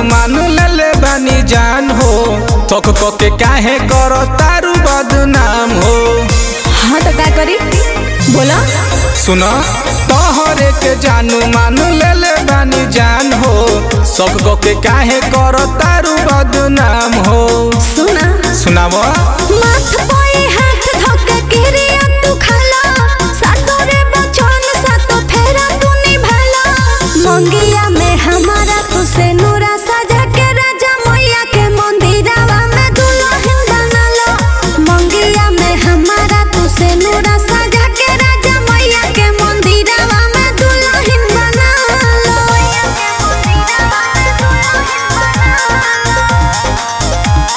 मान ले ले बानी जान हो तक के काहे कर तारू बदनाम हो हाँ तो का करी बोला सुन तोहरे के जानू मान ले ले बानी जान हो सब के काहे कर तारू बदनाम हो सुना सुनाव माथ पे हाथ धोके किरिया तू खाला सातोरे बचन सातो फेरा तू निभाला मंगिया में हमारा तू से नूरा सजा के राजा मैया के मंदिरवा में दुल्हन बनालो मंगिया में हमारा तू से नूरा सजा के राजा मैया के मंदिरवा में दुल्हन बनालो मैया के मंदिरवा में दुल्हन बनालो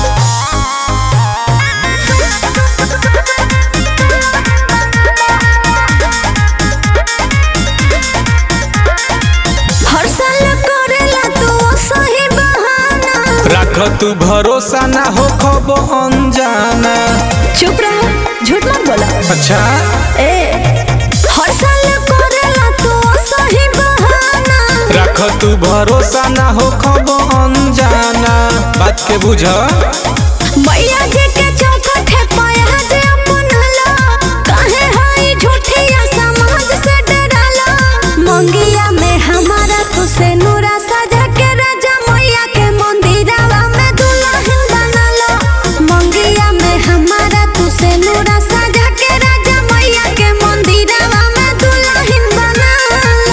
हर साल करेला तू सही बहाना रख तू भरोसा ना हो खब अनजाना चुप रहो झूठ मत बोला अच्छा ए हर साल करेला तू सही बहाना रख तू भरोसा ना हो खब अनजाना बात के बुझ मैया जी के चौखट है पाया जे अपनला काहे हाई झूठिया समाज से डराला मंगिया में हमारा तू से नूरा सजा के राजा मैया के मंदिरवा में दुल्हन बनालो मंगिया में हमारा तू से नूरा सजा के राजा मैया के मंदिरवा में दुल्हन बनालो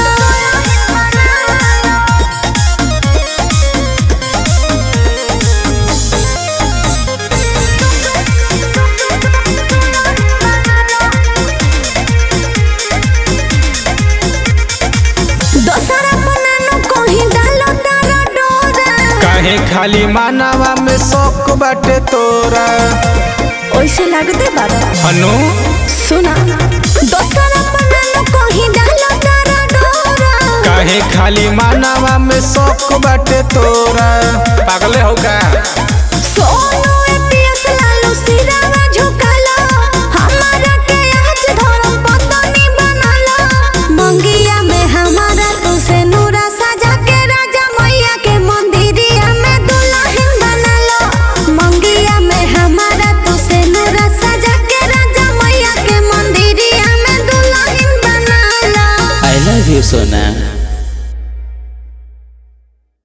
दोसरा बनानो कहीं डालो तारा डोरा काहे खाली मानवा में शौक बाटे तोरा ओइसे लगते बाबा अनु सुना दोसरा बनानो कहीं डालो तारा डोरा काहे खाली मानवा में शौक बाटे तोरा पागले हो का सोनू एपीएस लालू सिरावा झुकालो हमारा के आज धर्म पत्नी बनालो मंगिया में हमारा तू से नूरा सजा के राजा मैया के मंदिरिया में दुल्हन बनालो मंगिया में हमारा तू से नूरा सजा के राजा मैया के मंदिरिया में दुल्हन बनालो I love you, Sona.